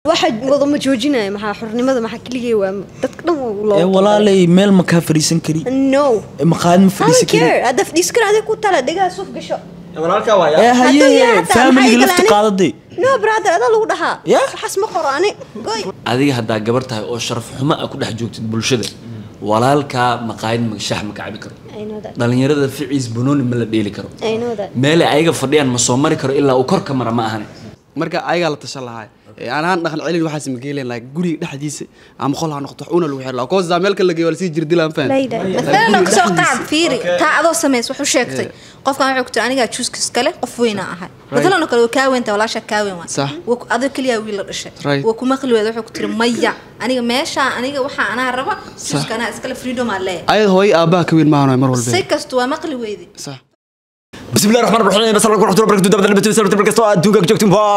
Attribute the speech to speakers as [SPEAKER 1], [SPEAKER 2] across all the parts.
[SPEAKER 1] waxa wada ma joojinaya maxaa xornimada maxaa keligay waa dadka dhan waa
[SPEAKER 2] ee
[SPEAKER 1] loo
[SPEAKER 2] walaalay meel ma kaa fadhiisan kari
[SPEAKER 1] no
[SPEAKER 2] ee maqaayad ma
[SPEAKER 1] I
[SPEAKER 2] fadhiisan
[SPEAKER 1] don't
[SPEAKER 2] kari
[SPEAKER 1] care hadda fadhiis kara adiga ku tala dhegaha suuf gasho
[SPEAKER 3] walaalkaa
[SPEAKER 2] ee
[SPEAKER 3] waaya
[SPEAKER 1] Hadduu yahay
[SPEAKER 2] haye
[SPEAKER 1] hataa
[SPEAKER 2] faamiliga
[SPEAKER 1] maxay
[SPEAKER 2] lafta
[SPEAKER 1] galaan?
[SPEAKER 2] qaadaday
[SPEAKER 1] no brother adaa lagu dhahaa
[SPEAKER 2] Yeah.
[SPEAKER 1] waxaas ma qoro ani goy
[SPEAKER 4] adiga haddaa gabar tahay oo sharaf xumo ah ku dhex joogtid bulshada walaalkaa maqaayad ma- shax ma kacabi karo
[SPEAKER 1] I know that.
[SPEAKER 4] dhalinyarada ficiis banooni ma la dheeli karo
[SPEAKER 1] I know that.
[SPEAKER 4] meelay ayaga fadhiyaan ma soo mari karo ilaa uu korka mara ma ahane
[SPEAKER 5] marka ayagaa la tashan lahaa Ee, aan ahaan dhaqan celin waxaas ma geelen lahaa guriga dhexdiisa ama qol ha noqoto wax una lagu xir lahaa koosaa meel kale la geeyo waa lasii jirdilaan faham
[SPEAKER 1] Layda.
[SPEAKER 6] مثلا kasoo qaad fiiri taa adoo samays wuxuu sheegtay qofkan wuxuu ku tiri anigaa juuska iskale qof weyna ahay matalan oo kale waa kaa weynta walaasha kaa weyn waa
[SPEAKER 5] Sax.
[SPEAKER 6] Waa ku- adoo keliya wiil la dhashay
[SPEAKER 5] Right.
[SPEAKER 6] waa kuma qali weeda wuxuu ku tiri maya aniga meesha aniga waxa anaa raba juuska anaa iskale freedom aa leeyahay
[SPEAKER 5] ayad hooyo aabbaha ka weyn maahan mar walba
[SPEAKER 6] si kastu waa maqli weydi
[SPEAKER 5] sax
[SPEAKER 3] بسم الله الرحمن الرحيم بس الله ورحمه الله وبركاته دابا دابا سلام تبارك الله دوغا جوجتم با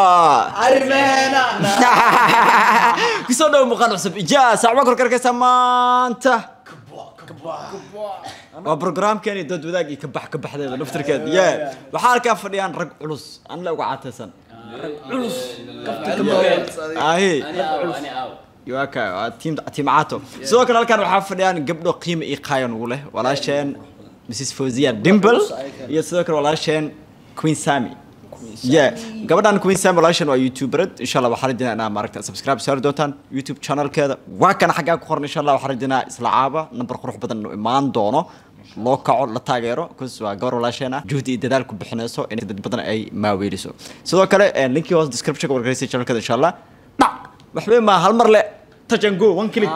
[SPEAKER 3] كسو دو مقال حسب اجا ساعه كل كركسا مانتا waa barnaamijkeeni dad wadaag iyo kabax kabaxdeeda naftirkeeda ye waxaa halkaa fadhiyaan rag culus aan la uga caataysan ahi yuaka waa tiim tiim caato sidoo kale halkaan waxaa fadhiyaan gabdho qiimo iyo qaayan ugu leh walaasheen mrs fawziya dimble iyo sidoo kale walaasheen queen sami ye gabadhan queen sami walaasheen waa youtuberad insha allah waxaa rajinaa inaa maaragta subscribe saari doontaan youtube channelkeeda waa kana xaggaa ku qoran insha allah waxaa rajinaa isla caaba number qurux badan inuu imaan doono loo kaco la taageero kus waa gabar walaasheen ah juhdi iyo dadaal ku bixinayso in dad badan ay maaweeliso sidoo kale eh, linkii hoos description wargeysa channelkeeda insha allah dhac waxba ma hal mar le touch and go one click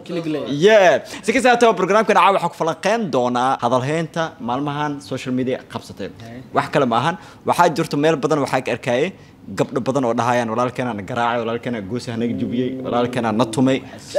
[SPEAKER 3] yeah si kasta haataba barnaamijkan caawa waxaa ku falanqeyn doonaa hadalheynta maalmahan social media qabsatay wax kale ma ahan waxaa jirto meel badan waxaa ka arkayay gabdho badan oo dhahayaan walaalkeena na garaacay walaalkeena goosa hanaga jubiyey walaalkeena na tumay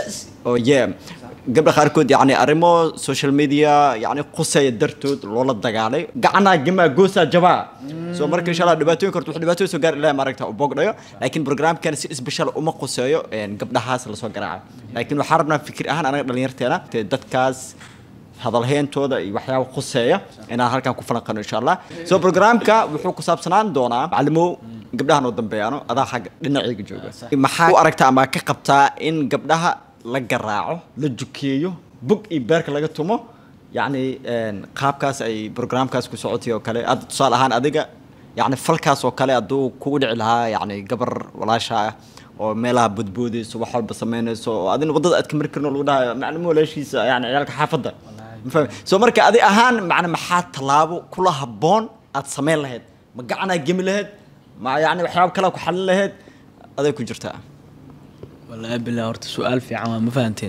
[SPEAKER 3] oo yeah gabdha qaarkood yani arrimo social media yani quseeya dartood loola dagaalay gacanaa gamaa goosaa jabaa soo marka insha allah dhibaatooyin korto wax dhibaatooyin soo gaar ilahi maaragta u boogdhayo laakiin barnaamijkan si isbeshal uma quseeyo een, gabdhahaas lasoo garaaca laakiin waxaan rabnaa fikir ahaan anaga dhalinyarteena te dadkaas hadalheyntooda iyo waxyaaba khuseeya inaan halkan ku falanqano insha allah soo barnaamijka wuxuu ku saabsanaan doonaa macalimow gabdhahan oo dambeeyaano adaa xagga dhinacayga jooga maxaa u aragtaa ama ka qabtaa in gabdhaha la garaaco la jukeeyo bug iyo beerka laga tumo yacni een, qaabkaas ay barnaamijkaas ku socotay oo kale ad tusaale ahaan adiga yacni falkaas oo kale hadduu kugu dhici lahaa yacni gabar walaasha ah oo meelaha bodboodayso wax walba samaynayso oo adina waddada aad ka mari karin oo lagu dhahayo maclimo walaashiisa yani ciyaalka xaafadda ma fahmi soo marka adi ahaan macna maxaa tallaabo kula habboon aad samayn lahayd ma gacanaa gemi lahayd ma yani waxyaaba kale ku xalin lahayd aday ku jirtaa
[SPEAKER 2] wallaahi bilaa horta su-aal fiican waa ma fahanteen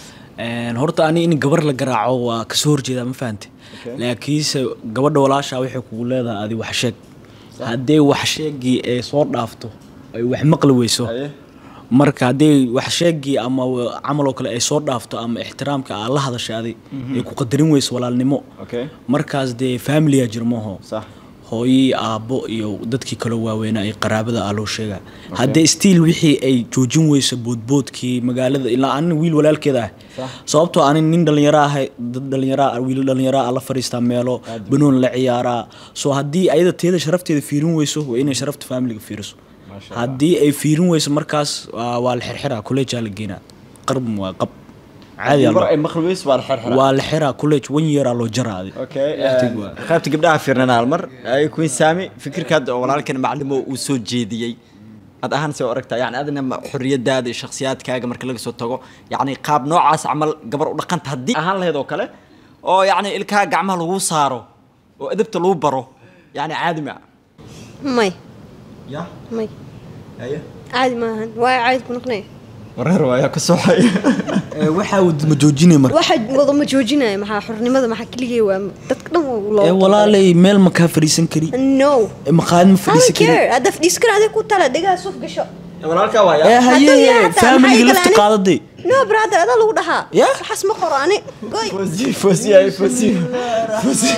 [SPEAKER 2] Een, horta ani in gabar la garaaco waa kasoo horjeedaa ma fahante laakiinse gabadha walaashaa waxay kugu leedahay adi wax sheeg haddee wax sheegii ay soo dhaafto ay wax maqli weyso
[SPEAKER 3] Aye.
[SPEAKER 2] marka haddii wax sheegii ama camal oo kale ay soo dhaafto ama ixtiraamka aad la hadashay adi ay ku qadarin weyso walaalnimo
[SPEAKER 3] Okay.
[SPEAKER 2] markaas dee familia jir maaho
[SPEAKER 3] Sax.
[SPEAKER 2] hooyii aabbo iyo dadkii kaloo waaweynaa ay qaraabada ah loo sheegaa haddee stiil wixii ay joojin weyso boodboodkii magaalada ilaa anin wiil walaalkeeda ah sababtoo anin nin dhalinyaro ah dad dhalinyaro ah wiil dhalinyaro ah la fadhiistaa meelo banoon la ciyaaraa soo haddii ayada teeda sharafteeda fiirin weyso waa inay sharafta familiga fiiriso haddii ay fiirin weyso markaas waa waa la xirxiraa kolleejaa la geenaa qarb waa qab caadi aa
[SPEAKER 3] mar
[SPEAKER 2] loo-
[SPEAKER 3] ay maqli weyso waa la xirxiraa
[SPEAKER 2] waa la xiraa kolleej wan yeeraa loo jaraa adi
[SPEAKER 3] okay qaybta gabdhaha fiirnana hal mar ay queen sami fikirka hadda oo walaalkan macalimo uu soo jeediyey ad ahaan see u aragtaa yani adina ma- xorriyadaada iyo shakhsiyaadkaaga marka laga soo tago yani qaab noocaas camal gabar u dhaqanta haddii ahaan lahayd oo kale oo yani ilkaha gacmaha lagu saaro oo edabta lagu baro yani caadi ma
[SPEAKER 1] may
[SPEAKER 3] ya
[SPEAKER 1] may
[SPEAKER 3] haye
[SPEAKER 1] caadi maahan waa caadi ku noqonaya
[SPEAKER 3] wareer waayaa ka soxay
[SPEAKER 2] waxaa ma joojinay marka
[SPEAKER 1] waxa wada ma joojinaya maxaa xornimada maxaa keligay waa dadka dhan waa
[SPEAKER 2] ee
[SPEAKER 1] loo
[SPEAKER 2] walaalay meel ma kaa fadhiisan kari
[SPEAKER 1] no
[SPEAKER 2] ee maqaayad ma
[SPEAKER 1] I
[SPEAKER 2] fadhiisan
[SPEAKER 1] don't
[SPEAKER 2] kari
[SPEAKER 1] care hadda fadhiis kara adiga ku tala dhegaha suuf gasho
[SPEAKER 3] walaalkaa
[SPEAKER 2] ee
[SPEAKER 3] waaya
[SPEAKER 1] Hadduu yahay
[SPEAKER 2] haye
[SPEAKER 1] hataa
[SPEAKER 2] familiga
[SPEAKER 1] maxay
[SPEAKER 2] lafta
[SPEAKER 1] galaan?
[SPEAKER 2] qaadaday
[SPEAKER 1] no brother adaa lagu dhahaa
[SPEAKER 2] Yeah.
[SPEAKER 1] waxaas ma qoro ani goy
[SPEAKER 3] fosi fosi ay fosi fosi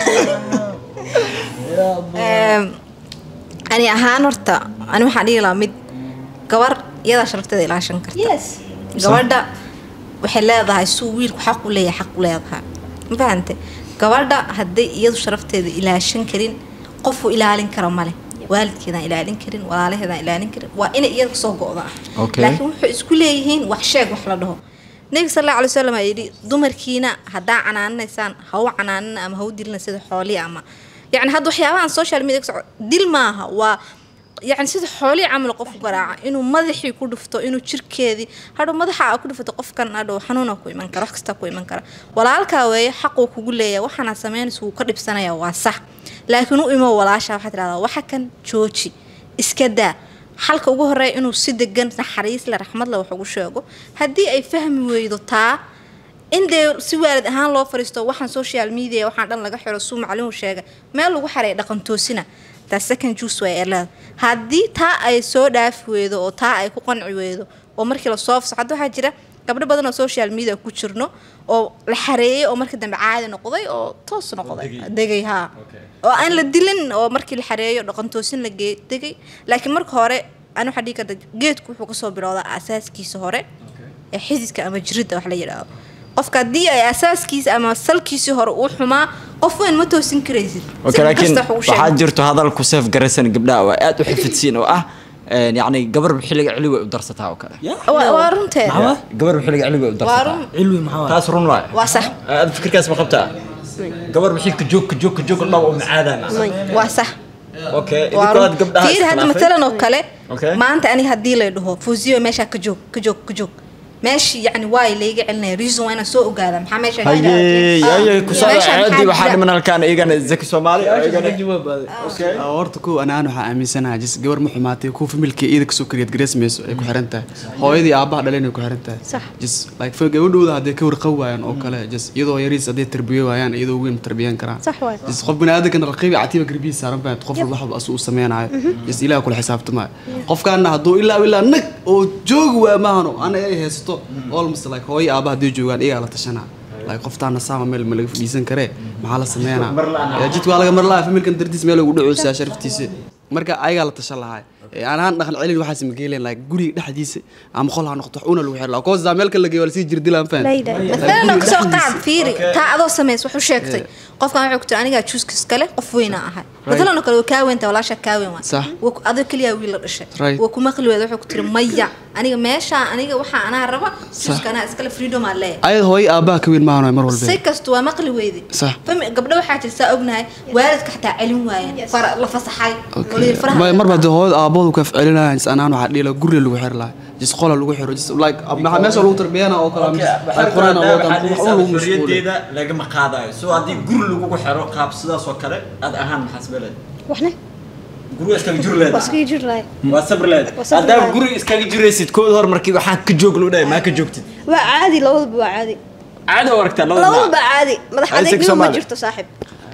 [SPEAKER 6] Ehm, ani ahaan horta ani waxaan dhihi lahaa mid gabar iyadaa sharafteeda ilaashan karta
[SPEAKER 1] yes
[SPEAKER 6] gabadha waxay leedahay suu wiilku xaq u leeyahay xaq u leedahay ma fahante gabadha hadday iyadu sharafteeda ilaashan karin qofu ilaalin kara male waalidkeedaan ilaalin karin walaalaheedaan ilaalin karin waa inay iyada kasoo go-da ah
[SPEAKER 3] Okay.
[SPEAKER 6] laakiin waxay isku leeyihiin wax sheeg wax la dhaho nebiga sal alla alay wasalam aa yidhi dumarkiina haddaa canaaninaysaan ha u canaanina ama ha u dilina sida xoolii ama yacni hadda waxyaabahan social media ka soco dil maaha waa yacni sida xoolii camal qof garaaca inuu madaxii ku dhufto inuu jirkeedii hadhow madaxa aa ku dhufato qofkan hadhow xanuuna ku iman kara wax kasta ku iman kara walaalkaa weeye xaquu kugu leeyahay waxaana samaynaysa wuu ka dhibsanaya waa sax laakiin u imo walaasha waxaa tidhahdaa waxa kan jooji iska daa xalka ugu horeeya inuu si degan naxariis le raxmad le wax ugu sheego haddii ay fahmi weydo taa in dee si waalid ahaan loo fariisto waxaan social media waxaan dhan laga xiro suu maclimu sheega meel lagu xaray dhaqan toosina taa second juice way erleeda haddii taa ay soo dhaafi weydo oo taa ay ku qanci weydo oo markii lasoo fso hadda waxaa jira gabdho badan oo social media ku jirno oo la xareeyay oo markii dambe caadi noqday oo toos noqday degay haa oo aan la dilin oo markii la xareeyo dhaqan toosin la gee degay laakiin marka hore aan waxaa dhihi karta geedku wuxuu kasoo bilowdaa asaaskiisa hore ee xididka ama jiridda wax la yidhaahdo qofka haddii ay asaaskiisa ama salkiisii hore uu xumaa qof weyn ma toosin karaysid
[SPEAKER 3] okay
[SPEAKER 6] Si
[SPEAKER 3] laakiin
[SPEAKER 6] kasta wax ugu sheeg.
[SPEAKER 3] waxaa jirto hadal ku seef garaysan gabdhaha oo aad u xifidsiin oo ah een, yacni gabar xilliga cili way u darsataa oo kale
[SPEAKER 6] Waa- waa runteed
[SPEAKER 2] Maxaa?
[SPEAKER 3] gabar xilliga cili way u
[SPEAKER 6] waa
[SPEAKER 3] darsataa
[SPEAKER 6] run
[SPEAKER 2] cilwi maxaa waay?
[SPEAKER 3] taas run waay
[SPEAKER 6] waa sax
[SPEAKER 3] aad fikirkaas ma qabtaa gabar maxay ka joog ka joog ka joog dhaw oo macaadaan
[SPEAKER 6] waa sax
[SPEAKER 3] okay
[SPEAKER 6] waa
[SPEAKER 3] idinkood
[SPEAKER 6] run
[SPEAKER 3] gabdhaha
[SPEAKER 6] fiir hadda
[SPEAKER 3] iskhilaafay.
[SPEAKER 6] matalan oo kale
[SPEAKER 3] Okay.
[SPEAKER 6] maanta aniga haddii lay dhaho fuusiyo meeshaa ka joog ka joog ka joog meeshii yacni waa layga celinaya reason waa inaan soo ogaada maxaa meesha
[SPEAKER 3] haye haye ku soo
[SPEAKER 6] Meeshaan maxaa
[SPEAKER 3] caadi waxaa
[SPEAKER 6] jira?
[SPEAKER 3] dhiman halkaan iyagana zaki soomaali oo iyagana
[SPEAKER 5] Ah, horta kow anaan waxaa aaminsanahay jis gabar ma xumaatay kuwa familka iyada kasoo kariyad gareysmayso ay ku xiran tahay hooyadii aabaha dhaleen ay ku xiran tahay
[SPEAKER 1] Sax.
[SPEAKER 5] jis like fa gabadhooda hadday ka warqab waayaan oo kale jis iyadoo yariis hadday tarbiyo waayaan iyadoo weyn ma tarbiyan karaan
[SPEAKER 1] Sax waay.
[SPEAKER 5] jis qof baniaadamkan raqiibi catiiba garbihiisa saaran baa qof walba waxba asuu u sameynayo jis ilaah kula xisaabtamaayo qofkaana hadduu ilaa ilaa nag oo joogi waa maahano ana ay haysto almost like hooyo aabaha hadday joogaan iyagaa la tashanaa like qoftaana saama meel ma laga fadhiisan karee maxaa la sameynaa Ya, jidka waa laga mar lahaa familkan dartiis meel ugu dhacoosaa sharaftiisa marka ayagaa la tashan lahaa Ee, aan ahaan dhaqan celin waxaas ma geelen like guriga dhexdiisa ama qol ha noqoto wax una lagu xir lahaa koosaa meel kale la geeyo waa lasii jirdilaan faham
[SPEAKER 1] Layda.
[SPEAKER 6] مثلا kasoo qaad fiiri taa adoo sameys wuxuu sheegtay qofkan wuxuu ku tiri anigaa juuska iskale qof weyna ahay matalan oo kale waa kaa weynta walaasha kaa weyn waa
[SPEAKER 5] Sax.
[SPEAKER 6] waa ku- adoo keliya wiil la dhashay
[SPEAKER 5] Right.
[SPEAKER 6] waa kuma qali weeda wuxuu ku tiri maya aniga meesha aniga waxaa anaa raba juuska anaa iskale freedom aa leeyahay
[SPEAKER 5] ayad hooyo aabaha ka weyn maahano mar walba
[SPEAKER 6] si kasta waa maqli weydi
[SPEAKER 5] Sax.
[SPEAKER 6] Fami- gabdho waxaa jira saa ognahay waalidka xataa celin waayeen fara la fasaxay oo la yidhi faraha
[SPEAKER 5] Ma- marba hadii hooyada aabahoodu ka ficilinayan jis anaan waxaa dhiila guriga lagu xiri lahaa jis qola lagu xiro jis like maxaa meesha lagu tarbiyana oo kale ama jis- like quraan oo kale wax un lagu mashquuliyo
[SPEAKER 3] xorriyadeeda lagama qaadayo so haddii guri lagugu xiro qaab sidaas oo kale aad ahaan maxaa sabeleed
[SPEAKER 1] waxna
[SPEAKER 3] guriga iskaga juri leed
[SPEAKER 1] waa iskaga jir lahay
[SPEAKER 3] waa sabr leed
[SPEAKER 1] Waa sabri
[SPEAKER 3] haddaa
[SPEAKER 1] lahayd.
[SPEAKER 3] guriga iskaga jiraysid kood hor markii waxaan ka joog loo dhahay maa ka joogtid
[SPEAKER 1] waa caadi labadaba waa caadi
[SPEAKER 3] caadi oo aragtaa labada
[SPEAKER 1] labadaba caadi madax
[SPEAKER 3] Isaac
[SPEAKER 1] adeegnimo ma
[SPEAKER 3] Soomaali.
[SPEAKER 1] jirto saaxib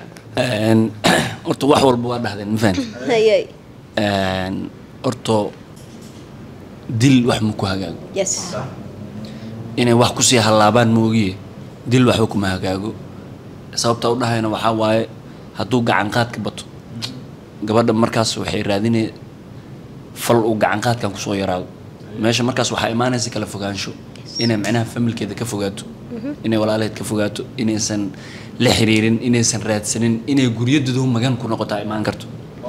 [SPEAKER 4] Een, horta wax walba waa dhahdeen ma fahanti
[SPEAKER 1] hayay
[SPEAKER 4] Een, horta dil wax ma ku hagaago
[SPEAKER 1] yes
[SPEAKER 4] inay wax kusii hallaabaan ma ogiye dil waxba kuma hagaago sababta u dhahayna waxaa waaye hadduu gacan qaadka bato gabadha markaas waxay raadinay fal uu gacan qaadkan kusoo yaraado meesha markaas waxaa imaanaysa kala fogaansho inay macnaha familkeeda ka fogaato inay walaalaheed ka fogaato inaysan la xiriirin inaysan raadsanin inay guryadoodu magan ku noqotaa imaan karto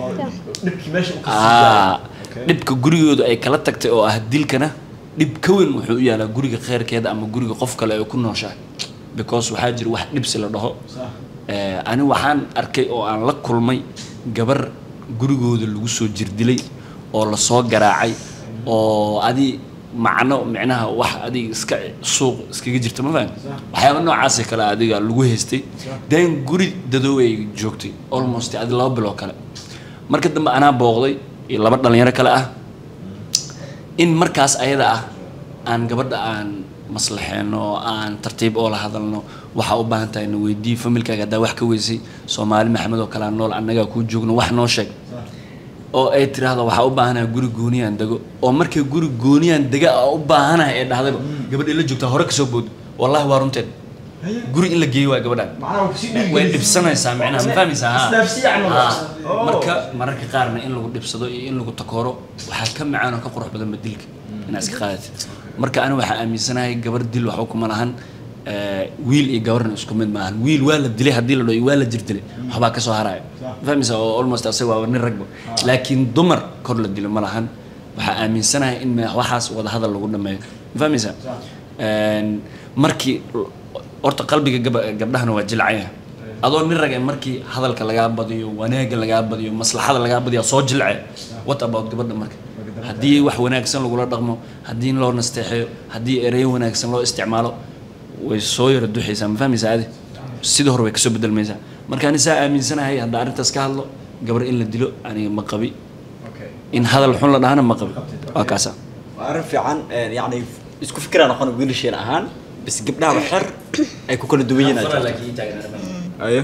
[SPEAKER 4] Aa, dhibka gurigooda ay kala tagtay oo ah dilkana dhib ka weyn wuxuu u yaalaa guriga kheyrkeeda ama guriga qof kale ay ku nooshahay because waxaa jira wax dhibsi la dhaho Eh, ani waxaan arkay oo aan la kulmay gabar gurigooda lagu soo jirdilay oo lasoo garaacay oo adi macno micnaha wax adiga iska suuq iskaga jirta ma fahan waxyaaba noocaasee kale adiga lagu haystay then guri dadoow ay joogtay almost adi laba biloo kale marka dambe anaa booqday iyo laba dhalinyaro kale ah in markaas ayada ah aan gabadha aan maslaxeeno oo aan tartiib oo la hadalno waxaa u baahan tahay na weydii familkaaga haddaa wax ka weysay soomaali maxamed oo kale aan nool annagaa kuu joogno wax noo sheeg oo ay tiraahdo waxaa u baahanaha guri gooniyaan dego oo markay guri gooniyaan dega a u baahanaha ee dhahdayba gabadha la joogtaa hore kasoo bood wallahi waa runteed guri in la geeyo waa gabadhaan way dhibsanaysaa micnaha ma fahmaysaa ha Ha. marka mararka qaarna in lagu dhibsado iyo in lagu takooro waxaa ka macaan oo ka qurux badan badilka inaad iska qaadatid marka ani waxaa aaminsanahay gabar dil waxba kuma lahan Eh, wiil iyo gabarna isku mid maahan wiil waa la dilay haddii la dhaho iyo waa la jirdilay waxbaa kasoo haraya fahmaysa oo almost asaga waa nin ragba laakiin dumar kor la dilo ma lahan waxaa aaminsanahay in ma- waxaas wada hadal lagu dhameeyo ma fahmaysa Een, markii horta qalbiga gaba- gabdhahana waa jilcaya adoo nin rag eh markii hadalka lagaa badiyo wanaaga lagaa badiyo maslaxada lagaa badiyo soo jilce what about gabadha marka haddii wax wanaagsan lagula dhaqmo haddii loo nasteexeeyo haddii ereyo wanaagsan loo isticmaalo way soo yara duxaysaa ma fahmaysaa adi sidii hore way kasoo bedelmaysaa marka ani saa aaminsanahay hadda arrintaas ka hadlo gabar in la dilo aniga ma qabi in hadal xun la dhahana ma qabi waa kaasa
[SPEAKER 3] waa arrin fiican een, yacni isku fikiraan noqon wiilasheen ahaan bas gabdhaha waxyar ay ku kala duwan yihiin aad jirto. ayo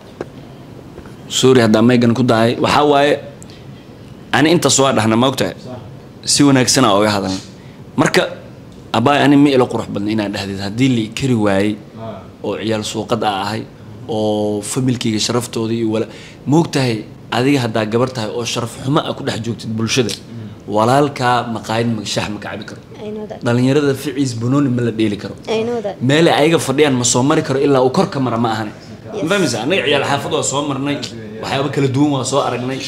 [SPEAKER 4] sorry haddaa maygan ku dahay waxaa waaye ani intaas waa dhahna ma ogtahay si wanaagsana oga hadalna marka abaay ani ma ilo qurux badna inaan dhahdeed haddii la i kari waayey oo ciyaal suuqad a ahay oo familkayga sharaftooda iyo wala ma ogtahay adiga haddaa gabar tahay oo sharaf xumo a ku dhex joogtid bulshada walaalkaa maqaayad ma shax ma ka cabi karo
[SPEAKER 1] I know that.
[SPEAKER 4] dhalinyarada ficiis banooni ma la dheeli karo
[SPEAKER 1] I know that.
[SPEAKER 4] meelay ayaga fadhiyaan ma soo mari karo ilaa uu kor ka mara ma ahane ma fahmaysa annaga ciyaal xaafad waa soo marnay waxyaaba kala duwan waa soo aragnay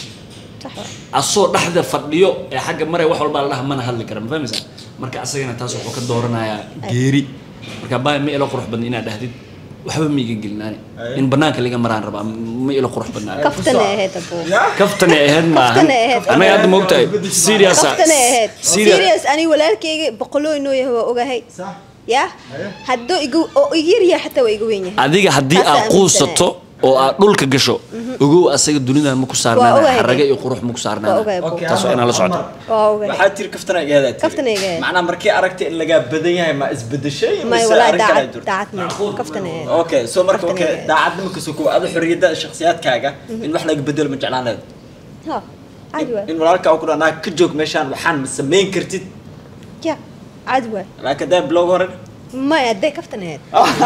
[SPEAKER 4] asoo dhexda fadhiyo ee xagga maray wax walbaa la dhaha mana hadli kara ma fahmaysa marka asagana taas wuxuu ka dooranayaa geeri marka baa ma ilo qurux badna inaad dhahdid waxba ma iga gelinaani in banaanka laga maraan rabaa ma ilo qurux badnaa
[SPEAKER 1] Kaftana ahayd abuu.
[SPEAKER 4] kaftanay ahayd maahan
[SPEAKER 1] Kaftanay ahayd.
[SPEAKER 4] annaga hadda ma ogtahay serious
[SPEAKER 1] Kaftana ahayd.
[SPEAKER 4] serious
[SPEAKER 1] Serious ani walaalkayga boqoloo inoo yahay waa ogahay. Ya? Hadduu igu oo igu yar yahay xataa waa igu weyn yahay.
[SPEAKER 4] adiga haddii
[SPEAKER 1] Taas
[SPEAKER 4] aad
[SPEAKER 1] aan
[SPEAKER 4] quusato oo aad dhulka gasho ogow asaga dunidan ma ku
[SPEAKER 1] Waa
[SPEAKER 4] saarnaana
[SPEAKER 1] ogahay.
[SPEAKER 4] xaraga iyo qurux ma ku
[SPEAKER 1] Waa
[SPEAKER 4] saarnaana
[SPEAKER 1] ogahay abuu.
[SPEAKER 3] Okay,
[SPEAKER 4] taas waa inaa la socoto
[SPEAKER 1] Waa ogahay.
[SPEAKER 3] waxaa tiri kaftana igaada
[SPEAKER 1] Kaftana iga ahayd.
[SPEAKER 3] macnaa markii aragtay in lagaa badan yahay ma isbedeshay
[SPEAKER 1] May
[SPEAKER 3] mise
[SPEAKER 1] walaa
[SPEAKER 3] arrin kale
[SPEAKER 1] daacad
[SPEAKER 3] jirto?
[SPEAKER 1] daacad ma. Kaftana ahayd.
[SPEAKER 3] okay so marka
[SPEAKER 1] Kaftana
[SPEAKER 3] okay
[SPEAKER 1] iga ahayd.
[SPEAKER 3] daacadnimo kasoo koow adu xorriyadda shakhsiyaadkaaga in wax laga bedelo ma jeclaan lahayd
[SPEAKER 1] Ha. Caadi waa.
[SPEAKER 3] in walaalkaa ku dhanaa ka joog meeshaan waxaan ma samayn kartid
[SPEAKER 1] Ya. Caadi waa.
[SPEAKER 3] laakiin daa bilowg hore
[SPEAKER 1] Maya hadday kaftana ahayd.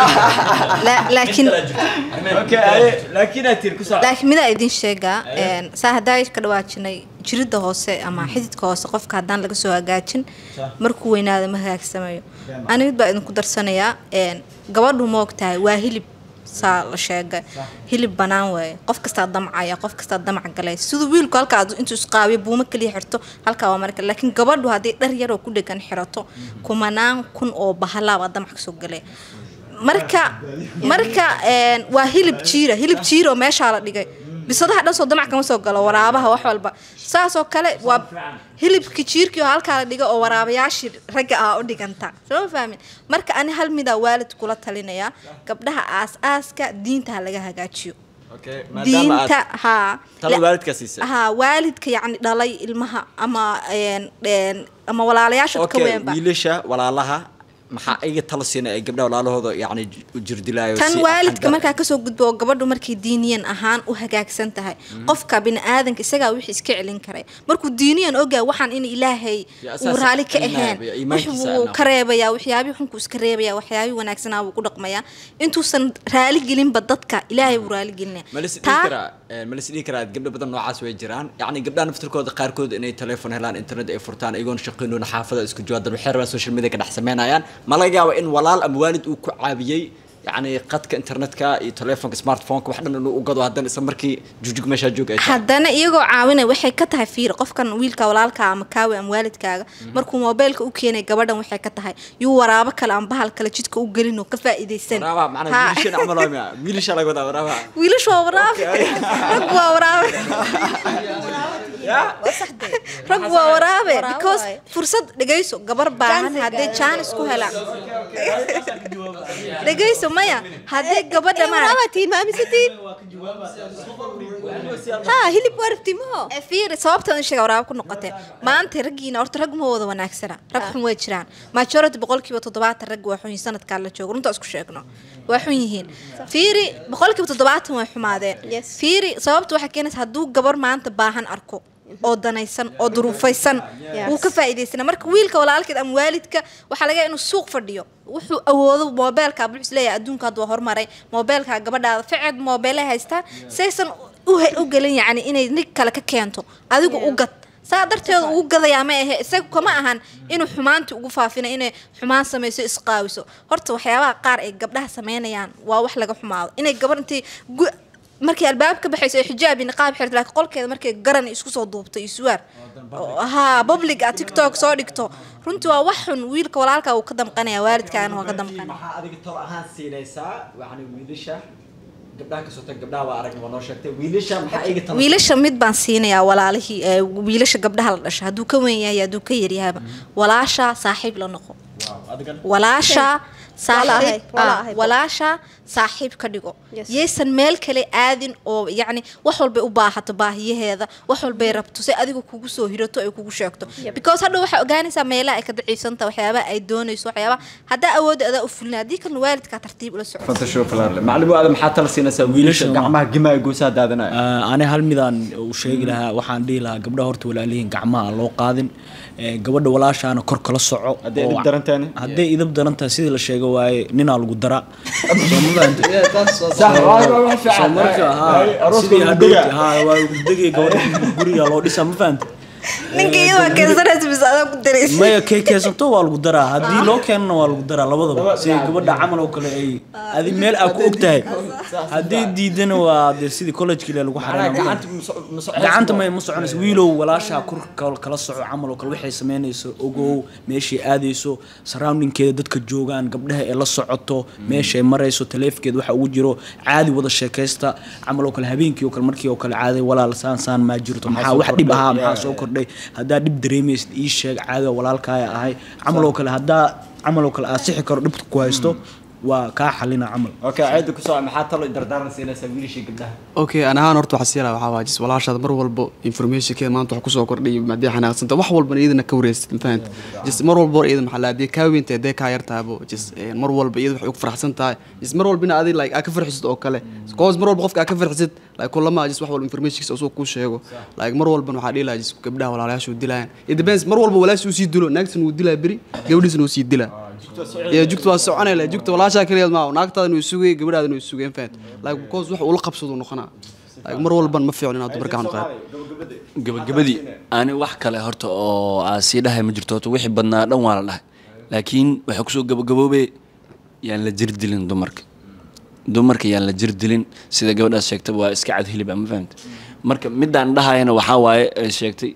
[SPEAKER 6] La- laakiin
[SPEAKER 3] okay aye laakiin aad tiri ku soo
[SPEAKER 6] laakiin midaa idin sheegaa een, saa haddaa ka dhawaajinay jirida hoose ama xididka hoose qofka haddaan laga soo hagaajin markuu weynaado ma hagaagsamayo ani mid baa idinku darsanayaa een, gabadhu ma ogtahay waa hilib saa la sheegay hilib banaan waaye qof kastaa damcaya qof kastaa damac galay siduu wiilku halkaa adu- intuu isqaabiyo buuma kaliya xirto halkaa waa marka laakiin gabadhu haddii dhar yaroo ku dhegan xirato kumanaan kun oo bahalaabaa damac kasoo galay marka marka een, waa hilib jiira hilib jiira oo meeshaa la dhigay bisadaha dhan soo damac kama soo galo waraabaha wax walba saasoo kale waa hilibki jiirkii oo halkaa la dhiga oo waraabayaashii ragga ah u dhiganta soo ma fahmin marka ani hal midaa waalid kula talinaya gabdhaha aas-aaska diinta ha laga hagaajiyo
[SPEAKER 3] okay maadaama
[SPEAKER 6] diinta
[SPEAKER 3] aad
[SPEAKER 6] haa
[SPEAKER 3] talo
[SPEAKER 6] La-
[SPEAKER 3] waalidkaa siisay
[SPEAKER 6] haa waalidka yacni dhalay ilmaha ama een, een, ama walaalayaasha ka
[SPEAKER 3] okay
[SPEAKER 6] weynba
[SPEAKER 3] wiilasha walaalaha maxaa iga talo siina ay gabdhaha walaalahooda yacni u jirdilaayo
[SPEAKER 6] tan
[SPEAKER 3] si
[SPEAKER 6] waalidka
[SPEAKER 3] xagga-
[SPEAKER 6] markaa kasoo gudbo oo gabadhu markay diiniyan ahaan u hagaagsan tahay qofka biniaadanka isagaa wixii iska celin karay markuu diiniyan ogaa waxaan in ilaahay
[SPEAKER 3] Ya,
[SPEAKER 6] uu
[SPEAKER 3] asaas
[SPEAKER 6] raali ka
[SPEAKER 3] cilnaaya,
[SPEAKER 6] ahayn
[SPEAKER 3] ya, iimaankiisa
[SPEAKER 6] wuxuu
[SPEAKER 3] ana.
[SPEAKER 6] ka reebayaa waxyaabihii xunkuu iska reebaya waxyaabihii wanaagsanaa buu ku dhaqmayaa intuusan raali gelinba dadka ilaahay buu raali gelinaya
[SPEAKER 3] ma lis dhihi karaa eh, ma lis dhihi karaa gabdho badan noocaas way jiraan yacni gabdhaha naftirkooda qaarkood inay telefoon helaan internet ay furtaan iyagoon shaqaynoon xaafada isku jawaadar waxay rabaan social media ka dhex sameynayaan ma laga yaaba in walaal ama waalid uu ku caawiyey yacni qadka internetka iyo telefoonka smartphoneka wax dhan inuu u gado haddana isla markii jujug meeshaa joog ay tahay
[SPEAKER 6] haddana iyagoo caawinay waxay ka tahay fiir qofkan wiilka walaalka ama kaawi ama waalidkaaga markuu moobeelka u keenay gabadhan waxay ka tahay yuu waraabo kale ama bahal kale jidka u gelin oo ka faa'iidaysan
[SPEAKER 3] waraabaha macnaa
[SPEAKER 6] Ha.
[SPEAKER 3] wiilashan camal waa miya wiilasha laga wadaa waraabaha
[SPEAKER 6] wiilashu waa waraabe rag waa waraabe rag waa waraabe because fursad dhegayso gabar baahan haddee jaanis ku helaan dhegayso maya haddee gabadha ma
[SPEAKER 1] Waraabatiin ma aaminsatiin? Ha hilib warabti maho.
[SPEAKER 6] fiiri sababta sheega waraabo ku noqotee maanta raggiina horta rag ma wada wanaagsana rag xun way jiraan majority boqolkiiba toddobaatan rag waa xun yihiin sanadkaa la joogo runtaa isku sheegno waa xun yihiin fiiri boqolkiiba toddobaatan way xumaadeen
[SPEAKER 1] Yes.
[SPEAKER 6] fiiri sababta waxaa keenaysa hadduu gabar maanta baahan arko oo danaysan oo duruufaysan
[SPEAKER 1] Yes.
[SPEAKER 6] wuu ka faa'iidaysana marka wiilka walaalkeed ama waalidka waxaa laga yaabaa inuu suuq fadhiyo wuxuu awoodo moobeelka wuxuu isleeyahay adduunka hadda waa hormaray moobeelka gabadhaada ficed moobeelay haystaan saysan u he- u gelin yacni inay nig kale ka keento adigu u gad saa darteeda ugu gadayaa ma ahe isaga kama ahan inuu xumaanta ugu faafina inay xumaan samayso isqaawiso horta waxyaabaha qaar ay gabdhaha sameynayaan waa wax laga xumaado inay gabar intii gu- markii albaab ka baxayso ay xijaab iyo niqaab xirto laakiin qolkeeda markay garan isku soo duubto iyo suwaar haa public ah tiktok soo dhigto runtii waa wax xun wiilka walaalka uu ka damqanaya waalidkaana waa ka damqanaya
[SPEAKER 3] maxaa adiga tol ahaan siinaysaa yani wiilasha gabdhaha ka soo tag gabdhaha waa aragna waa noo sheegtay wiilasha maxaa iga tala
[SPEAKER 6] wiilasha mid baan siinayaa walaalihii ee wiilasha gabdhaha la dhasha hadduu ka weyn yahay hadduu ka yaryahaba walaasha saaxiib la noqo
[SPEAKER 3] adigan
[SPEAKER 6] walaasha
[SPEAKER 1] Walaahay,
[SPEAKER 6] saaxiib
[SPEAKER 1] walaahay.
[SPEAKER 6] ah, walaasha saaxiib ka dhigo
[SPEAKER 1] Yes.
[SPEAKER 6] yaysan meel kale aadin oo yacni wax walbay u baahato baahiyaheeda wax walbay rabto si adiga kugu soo hirato ay kugu sheegto because hadhow waxaa ogaanaysaa meelaha ay ka daciifsanta waxyaabaha ay doonayso waxyaabaha haddaa awoodda adaa u fulina haddii kalena waalidkaa tartiib ula soco
[SPEAKER 3] fanta show falaarle macallimo aada maxaa tala siinaysaa wiilasha
[SPEAKER 2] Wiilasha
[SPEAKER 3] gacmaha gimaa goosaha daadanaya
[SPEAKER 2] Ah, ani hal midaan u sheegi lahaa waxaan dhihi lahaa gabdhaha horta walaalihiin gacmaha aan loo qaadin Eh, gabadha walaashaana kor kala soco
[SPEAKER 3] Hadday
[SPEAKER 2] oo-
[SPEAKER 3] idib daran tahayna?
[SPEAKER 2] hadday idib daran tahay sidii la sheega waaye ninaa lagu daraa Soo ma fahantay?
[SPEAKER 3] sax waa waa
[SPEAKER 2] soo
[SPEAKER 3] fiican
[SPEAKER 2] marka haa sidii hadhowti haa waa gudagay gabadha guriga loo dhisaa ma fahantay
[SPEAKER 6] ninka iyadoo keensanaysa bis adaa ku daraysa
[SPEAKER 2] maya kay keensato waa lagu daraa haddii loo keenana waa lagu daraa labadaba si gabadha camal oo kale ay adi meel aa ku og tahay haddii diidana waa dee sidii college kale lagu xareyna
[SPEAKER 3] gacanta muso- muso-
[SPEAKER 2] gacanta may ma soconayso wiilow walaashaa kur kal- kala soco camal oo kale waxay samaynayso ogow meeshay aadayso surroundingkeeda dadka joogaan gabdhaha ee la socoto meeshay marayso taleefkeeda waxa ugu jiro caadi wada sheekaysta camal oo kale habeenkii oo kale markii oo kale caaday walaal saan saan maa jirto maxaa wax dhib ahaa maxaa soo kordhay haddaa dhib dareemaysid ii sheeg caadi oo walaalkaaya ahay camal oo kale haddaa camal oo kale aad sixi karo dhibka ku haysto waa kaa xalina camal
[SPEAKER 3] okay ceeda ku soo maxaa talo dardaaran siinaysaa wiilasha gabdhaha
[SPEAKER 5] okay an ahaan horta waxaa siila waxaa waa jis walaashaada mar walbo informationkeeda maanta wax kusoo kordhay haddii xanaaqsanta wax walbana iyadana ka wareysid mafahant jis mar walba hor iyada maxaa la haddii kaa weynta haddee kaa yartaabo jis mar walba iyada waxay ugu faraxsan tahay jis mar walba ina adi like aa ka farxisid oo kale cause mar walba qofka aa ka farxisid like kulama jis wax walba informationkiisa usoo kuu sheego like mar walban waxaa dhihi lahaa jis gabdhaha walaalayaasha uu dilayaan it depends mar walba walaashi uu sii dilo naagtan uu dilaa beri gabadhiisna uu sii dilaa iyo jugta waa soconay le jugta walaashaa kaliya ma naagtaadana uu sugay gabadhaadana uu sugay fahant like because wax ula qabsado noqonaa like mar walban ma fiicno inaad dumarka aan qaad
[SPEAKER 4] gabagabadii ani wax kale horta oo aa sii dhahay ma jirto horta wixii badnaa dhan waa la dhahay laakiin waxaa kusoo gabagaboobay yaan la jir dilin dumarka dumarka yaan la jir dilin sida gabadhaas sheegtay waa iska cad hilib ma fahamta marka midaan dhahayana waxaa waaye ay sheegtay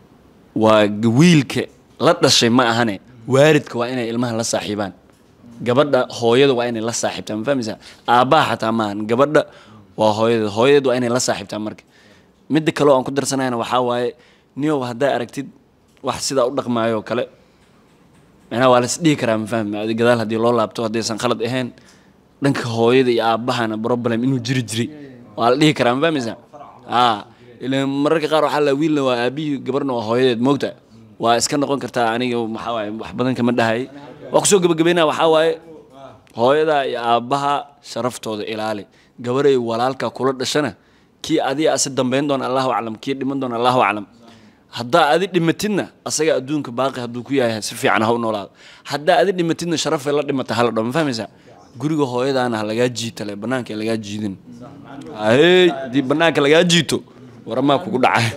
[SPEAKER 4] waa g- wiilka la dhashay ma ahane waalidka waa inay ilmaha la saaxiibaan gabadha hooyada waa inay la saaxiibtaan ma fahmaysaa aabbaha xataa maahan gabadha waa hooyada hooyadeed waa inay la saaxiibtaan marka midda kale oo aan ku darsanayna waxaa waaye niyow haddaa aragtid wax sidaa u dhaqmaayo oo kale macnaha waa las dhihi karaa ma fahmi adi gadaal haddii loo laabto haddaysan khalad ahayn dhanka hooyada iyo aabbahana problem inuu jiri jiray waa la dhihi karaa ma fahmaysaa aa ilan mararka qaar waxaa la wiilna waa aabihii gabarna waa hooyadeed moogta waa iska noqon kartaa aniga maxaa waaye wax badan kama dhahay waa kusoo gabagabeynaa waxaa waaye hooyada iyo aabbaha sharaftooda ilaali gabaray walaalka kula dhashana kii adiga ase dambayn doona allahu aclam kii dhiman doona allahu aclam haddaa adi dhimatidna asaga adduunka baaqi hadduu ku yahay si fiican ha u noolaado haddaa adi dhimatidna sharafay la dhimata hala dho ma fahmaysaa guriga hooyadaana ha lagaa jiitale banaanka lagaa jiidin ahey haddii banaanka lagaa jiito waramaa kugu dhacay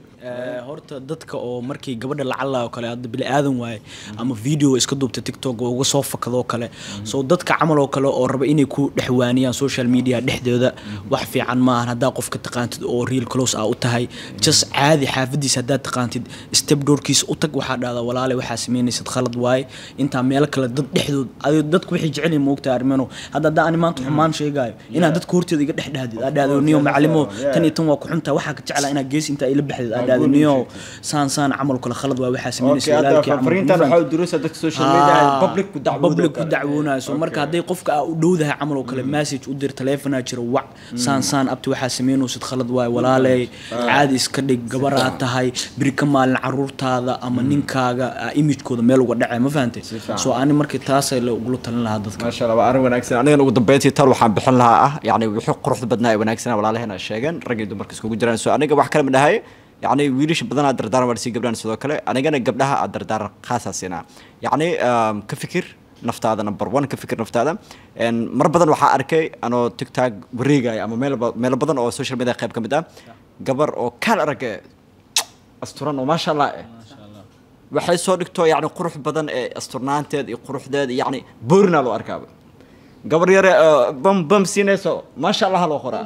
[SPEAKER 2] Eh, horta dadka oo markii gabadha lacala oo kale hadda bini aadan waaye ama video iska duubta tiktok oo uga soo fakadoo kale so dadka camal oo kale oo raba inay ku dhexwaaniyaan social media dhexdooda wax fiican maahan haddaa qofka taqaantid oo real close ah u tahay just caadi xaafadiisa haddaad taqaantid step doorkiisa u tag waxaa dhahdaa walaale waxaa sameynaysid khalad waaye intaa meelo kale dad dhexdood adigo dadku waxay jecel yihiin moogtaa arrimano hadda haddaa ani maanta xumaan sheegaayo inaad dadka horteeda iga dhex dhahdid aad dhahdo niyo macalimo tan iyo tan waa ku xuntaa waxaa ka jeclaa inaad gees intaa ila baxdid aad dhahdo niyo saan saan camal kale khalad waa waxaa sameynaysa
[SPEAKER 3] okay
[SPEAKER 2] walaalkii
[SPEAKER 3] hadda
[SPEAKER 2] camal
[SPEAKER 3] fariintan
[SPEAKER 2] ma
[SPEAKER 3] waxaa u durusa dadka social media public ku dacwoodo
[SPEAKER 2] public ku dacwoonayo so marka hadday qofka aa u dhowdahay camal oo kale message u dir telefonaa jiro wac saan saan abti waxaa sameynaysid khalad waaye walaaley caadi iska dhig gabaraa tahay biri ka maalin caruurtaada ama ninkaaga aa imagekooda meel uga dhacay ma fahantay so ani markii taasay la ugula talin lahaa dadka
[SPEAKER 3] maasha allah waa arrin wanaagsan anigana ugu dambeyntii tal waxaan bixin lahaa ah yacni wixii quruxda badnaa ee wanaagsanaa walaalaheena sheegeen rag iyo dumarka iskugu jiraan so aniga wax kale ma dhahay yacni wiilasha badanaa dardaaran waa lasii gabdhahan sidoo kale anigana gabdhaha aad dardaaran khaasaa siinaa yacni um, ka fikir naftaada number one ka fikir naftaada En mar badan waxaa arkay anoo tiktok wareegaya ama meel ba- meelo badan oo social media qayb ka mid ah gabar oo kaal arag asturan oo maasha allah eh waxay soo dhigto yacni qurux badan ee asturnaanteed iyo quruxdeed yacni boorina loo arkaaba gabar yare oo bam bam siinayso maasha allah loo qoraa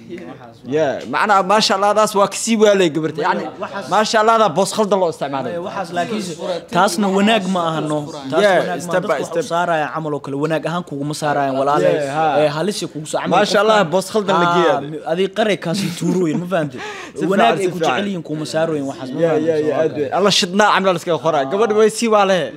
[SPEAKER 3] ya macnaa maasha allahdaas waa kasii waalay gabarta yani maasha allahda boos khaldan loo isticmaalay
[SPEAKER 2] waxaas laakiin taasna wanaag ma ahano taas
[SPEAKER 3] Yeah,
[SPEAKER 2] wanaag ma
[SPEAKER 3] step by
[SPEAKER 2] dadku
[SPEAKER 3] step.
[SPEAKER 2] waxu saarayaan camal oo kale wanaag ahaan kuguma saarayaan walaale
[SPEAKER 3] Yeah, ha.
[SPEAKER 2] ee halisi kugu soo camal
[SPEAKER 3] Maasha
[SPEAKER 2] qofka-
[SPEAKER 3] Allah, boos khaldan la
[SPEAKER 2] Ah,
[SPEAKER 3] geeyaa.
[SPEAKER 2] adig qaray kaasi tuurooyin ma fahamtid
[SPEAKER 3] fiican,
[SPEAKER 2] wanaag ay
[SPEAKER 3] si
[SPEAKER 2] ku
[SPEAKER 3] fiican.
[SPEAKER 2] jecel yihiin kuma saarooyin waxaas ma
[SPEAKER 3] ya ya ya aad
[SPEAKER 2] fahamtid
[SPEAKER 3] weyn alla shidnaa camla laskaga qoraa gabadha way sii waalehe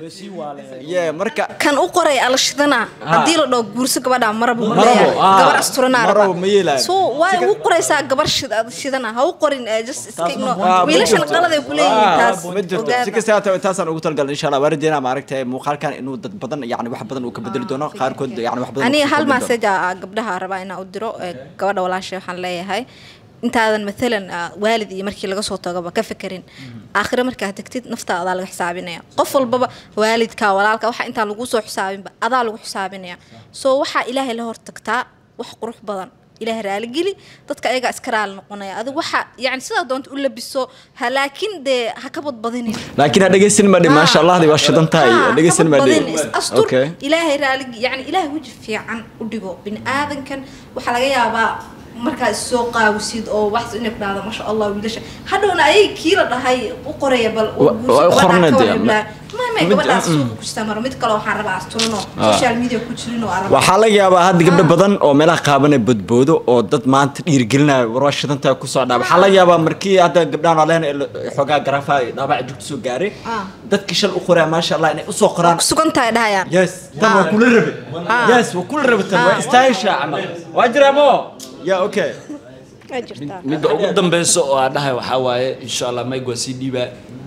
[SPEAKER 3] ya marka
[SPEAKER 6] kan u qoray alashidana haddii la dhaho guurso gabadha marabo ma
[SPEAKER 3] Marabo,
[SPEAKER 6] leeyahay.
[SPEAKER 3] ah.
[SPEAKER 6] gabar asturanaa
[SPEAKER 3] Marabo ma yeelayo.
[SPEAKER 6] so waa u qoraysaa gabar shid- shidana ha u qorin eh, just iska
[SPEAKER 2] Taasna
[SPEAKER 6] igno
[SPEAKER 3] Ah, ma
[SPEAKER 6] wiilashan
[SPEAKER 3] jirto.
[SPEAKER 6] qalad ay ku leeyihiin
[SPEAKER 3] Ah,
[SPEAKER 6] taas
[SPEAKER 3] ma jirto si
[SPEAKER 6] ogaada
[SPEAKER 3] kasta hata taasaan ugu talgalay insha allah waarideena maaragtay muuqaalkan inuu dad badan yani wax badan uu ka bedeli doono qaarkood yani wax badan uu
[SPEAKER 6] aniga
[SPEAKER 3] kusoo
[SPEAKER 6] hal
[SPEAKER 3] kordhin doono.
[SPEAKER 6] message aa gabdhaha rabaa inaan u diro ee gabadha walaashay waxaan leeyahay intaadan maalan ah, waalid iyo markii laga soo tagaba ka fekerin aakhire markaa tagtid naftaa adaa laga xisaabinaya qof walbaba waalidka walaalka waxa intaan lagu soo xisaabinba adaa lagu xisaabinaya so waxaa ilaahay la hortagtaa wax qurux badan ilaahay raaligeli dadka ayagaa iska raali noqonaya adigu waxa yani sidaa doonta u labiso ha laakiin dee ha ka badbadinin
[SPEAKER 3] laakiin ha dhegeysan madhi maasha allahdi waa shidan tahay
[SPEAKER 6] Ah,
[SPEAKER 3] dhegeysan
[SPEAKER 6] ka
[SPEAKER 3] madhi
[SPEAKER 6] badbadin, is astur
[SPEAKER 3] okay
[SPEAKER 6] ilaahay raaligi yani ilaahay weji fiican u dhigo bini aadankan waxaa laga yaabaa markaa is soo qaawisid oo wax inay ku dhahda masha allah wiilasha hadhowna ayay kii la dhahay u qoraya bal
[SPEAKER 3] Wa- waa u qornay dee, ma-
[SPEAKER 6] mame
[SPEAKER 3] mid-
[SPEAKER 6] gabadhaas
[SPEAKER 3] mm.
[SPEAKER 6] suuqa ku jirtaa maro mid kale waxaan rabaa asturanoo social media ku jirin oo araba
[SPEAKER 3] waxaa laga yaabaa hadda gabdho badan oo meelaha qaaban ee badboodo oo dad maanta dhiirigelinaya warwaa shidantaa ku socdaa waxaa laga yaabaa markii hadda gabdhahan aleen xoogaa garaafa dhaabaca jugta soo gaaray
[SPEAKER 6] Ah.
[SPEAKER 3] dadkii shal u qoraa maasha allah inay usoo qoraan
[SPEAKER 6] ku sugan tahay dhahayaan
[SPEAKER 3] yes tan waa kula rabe yes waa kula rabe tan waa istaahisha camal waa jiraa mo ya okay
[SPEAKER 1] waa jirtaa
[SPEAKER 4] midda ugu dambeysa oo aan dhahay waxaa waaye insha allah mayg waa sii dhiibaa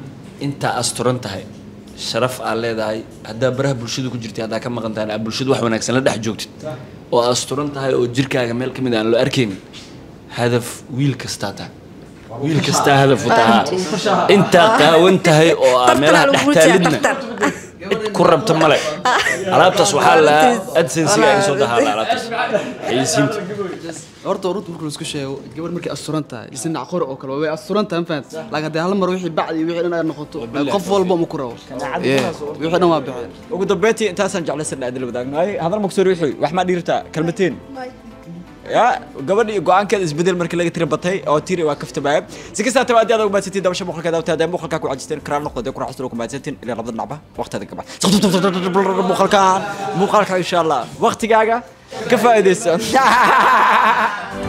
[SPEAKER 4] intaa asturan tahay sharaf aad leedahay haddaa baraha bulshada ku jirtay haddaa ka maqan tahay aad bulshada wax wanaagsan la dhex joogtid oo asturan tahay oo jirkaaga meel ka mid aan loo arkaynin hadaf wiil kastaa tahay wiil kastaa hadaf u tahaa intaa qaawan tahay oo aa meelaha dhex taalidna cid ku rabta male alaabtaas waxaa lahaa adsensiga iga soo dahaa alaabtaas xayisiinta
[SPEAKER 5] horta runta marka laisku sheego gabar markay asturan tahay isna qori oo kale way asturan tahay ma fahanti laakiin haddii hal mar wixii bacdi iyo wixii dhan ay noqoto qof walba ma ku rabo Yeah, wixii dhan waa baxeen
[SPEAKER 3] ugu dambeyntii intaasaan jeclaysan adil wadaagno ay hadal maksoo ruuxi wax ma dhiirtaa kalmateen ya gabadhi go-aankeeda isbedel markii laga tiri batay oo tiri waa kaftamaya si kastaa tawa aad ugu mahadsantiin dabasha muuqalkeeda awtaa hadee muuqalkaa ku cajisteen karaal noqdo dee ku raaxaysteen oo ku mahadsantiin ilaa labada dhinacba waqtigeeda ka bax muuqalkaan muuqaalka insha allah waqtigaaga ka faa'iidaysa